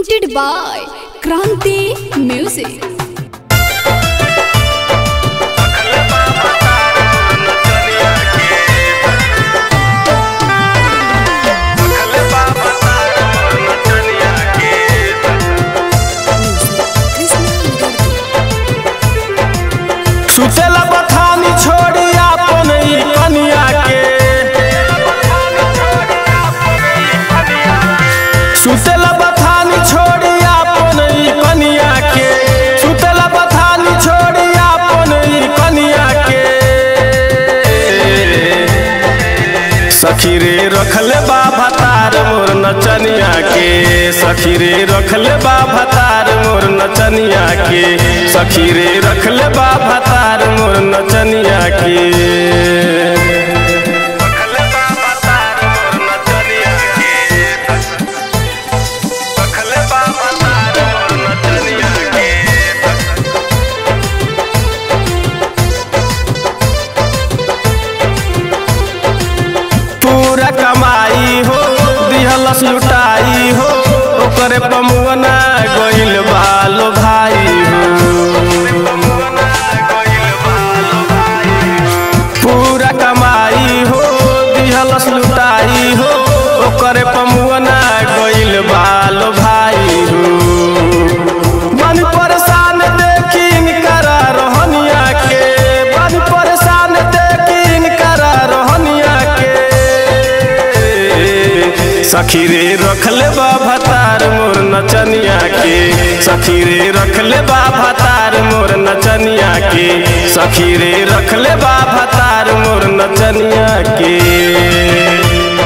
presented by Kranti Music. सुतेला बथानी छोड़ी आपन ई कनिया के सुतेला बथानी छोड़ी आपन ई कनिया के सुतेला बथानी छोड़ी आपन ई कनिया के सखी रे रखले बा भतार मोर नचनिया के सखी रे रखले बा भतार मोर नचनिया के सखी रे रखले बा भतार मोर नचनिया के पूरा कमाई हो दिहलस लुटाई हो ओकरे पमुअना गइल बालो भाई हो पूरा कमाई हो दिहलस लुटाई हो ओकरे पमुअना गइल बालो भाई हो मन परेशान देखी इनकरा रोहनिया के मन परेशान देखी इनकरा रोहनिया के सखी रे रखले बा भतार मोर नचनिया के सखी रे रखले बा भतार मोर नचनिया के सखी रे रखले बा भतार मोर नचनिया के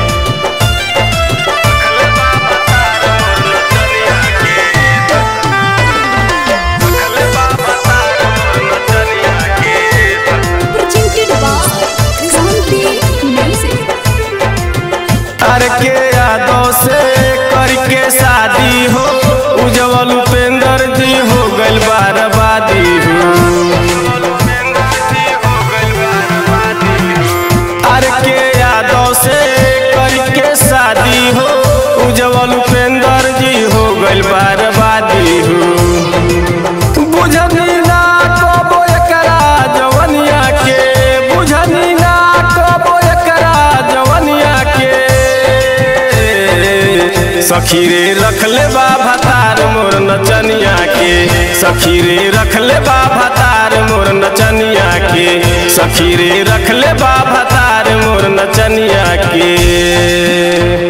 Presented by Kranti Music. अरे के यादों से करके शादी हो उज्जवल उपेंद्र जी हो गइल बर्बादी हो अरे के यादों से करके शादी हो उज्जवल उपेंद्र जी हो गइल बर्बादी हो बुझनी ना कबो एकरा जवनिया के बुझनी ना कबो एकरा जवनिया के सखी रे रखले बा भतार मोर नचनिया के सखी रे रखले बा भतार मोर नचनिया के सखी रे रखले बा भतार मोर नचनिया के